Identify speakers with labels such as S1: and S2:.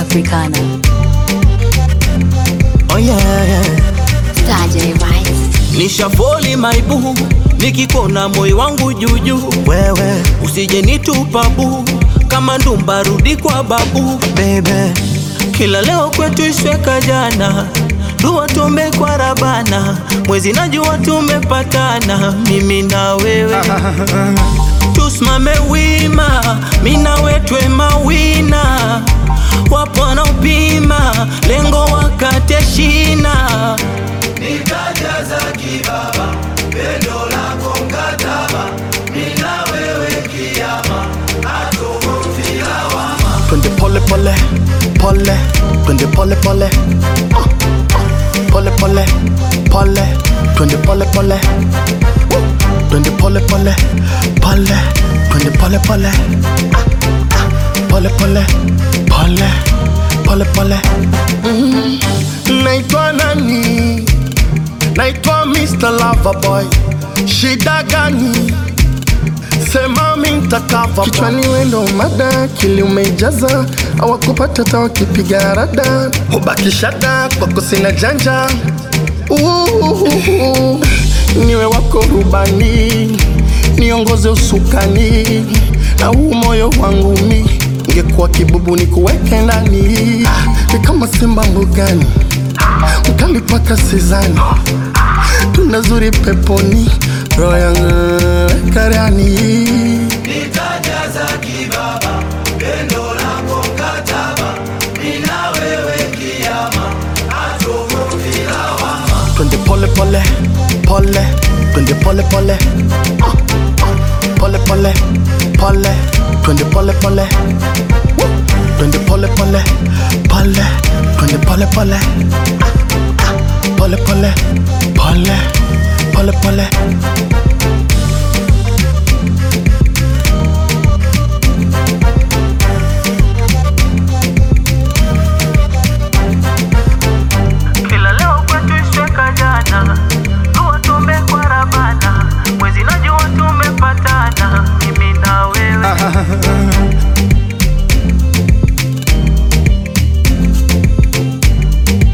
S1: Africana.
S2: Oh yeah, yeah.
S1: Star J Vibes.
S3: Nishafoli maibu nikikona moyo wangu juujuu,
S2: Wewe
S3: usije nitupa buu kama ndumba, rudi kwa babu.
S2: baby,
S3: Kila leo kwetu ishweka jana, dua tuombe kwa Rabana, mwezi najua tumepatana, mimi na wewe tusimame wima, mina wetwe mawina, wapo wanaopima lengo wakate shina nikajaza kibaba pendo lako mkataba mina wewe kiama atumofilawama
S2: twende pole pole pole, twende pole pole, Ah, ah. pole pole pole, twende pole pole, Woo. twende pole pole pole, twende pole pole, Ah, ah. pole pole pole, pole pole. Mm. Naitwa nani? Naitwa Mr. Loverboy. Shida gani? Sema mintakava
S4: kichwani wendo mada kili umejaza awakupata ta wakipiga rada hubakishada kwako sina janja Uhuhu. niwe wako rubani niongoze usukani na huu moyo wangu mi ngekuwa kibubu ni kuweke ndani ni kama simba mbugani mkali paka sizani tunazuri peponi roho yangu karani
S3: nitajaza kibaba pendo lako mkataba mina wewe kiama atumofilawama
S2: twende pole pole pole, twende pole pole, Ah, ah. pole pole pole, twende pole pole, Woo. twende pole pole pole, twende pole pole, Ah, ah. pole pole pole, pole pole.
S3: kila leo kwetu ishweka jana dua tuombe kwa Rabana mwezi najua tumepatana mimi na wewe